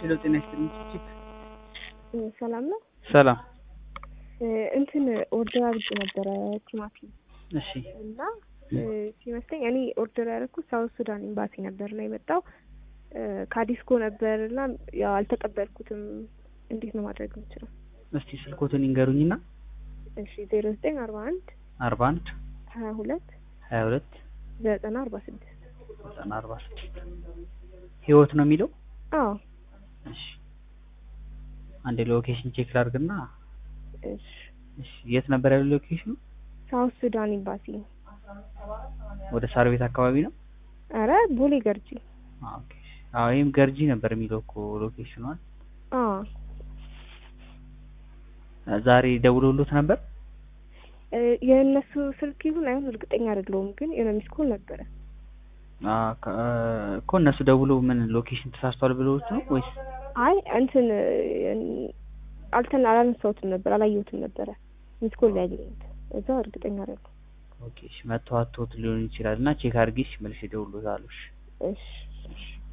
ሄሎ ጤና ይስጥልኝ ቺፕ ሰላም ነው። ሰላም እንትን ኦርደር አድርጌ ነበረ ቲማቲም እሺ እና ሲመስለኝ እኔ ኦርደር ያደረኩት ሳውት ሱዳን ኤምባሲ ነበር እና የመጣው ካዲስኮ ነበር እና ያው አልተቀበልኩትም። እንዴት ነው ማድረግ የምችለው? እስቲ ስልኮትን ይንገሩኝና እሺ ዜሮ ዘጠኝ አርባ አንድ አርባ አንድ ሀያ ሁለት ሀያ ሁለት ዘጠና አርባ ስድስት ዘጠና አርባ ስድስት ህይወት ነው የሚለው አዎ እሺ አንድ ሎኬሽን ቼክ ላድርግና እሺ እሺ የት ነበር ያለው ሎኬሽኑ ሳውት ሱዳን ኤምባሲ ወደ ሳር ቤት አካባቢ ነው አረ ቦሌ ገርጂ ኦኬ አዎ ይሄም ገርጂ ነበር የሚለው እኮ ሎኬሽኗን አዎ ዛሬ ደውሎሎት ነበር የእነሱ ስልክ ይሁን አይሁን እርግጠኛ አይደለሁም፣ ግን የሆነ ሚስ ኮል ነበረ። እኮ እነሱ ደውለው ምን ሎኬሽን ተሳስቷል ብለውት ነው ወይስ? አይ እንትን አልተን አላነሳሁትም ነበር አላየሁትም ነበረ ሚስ ኮል ላይ ያገኘሁት እዛ እርግጠኛ አይደለሁም። ኦኬ እሺ፣ መተው አትቶት ሊሆን ይችላል እና ቼክ አድርጌሽ መልሼ እደውልልዎታለሁ። እሺ እሺ እሺ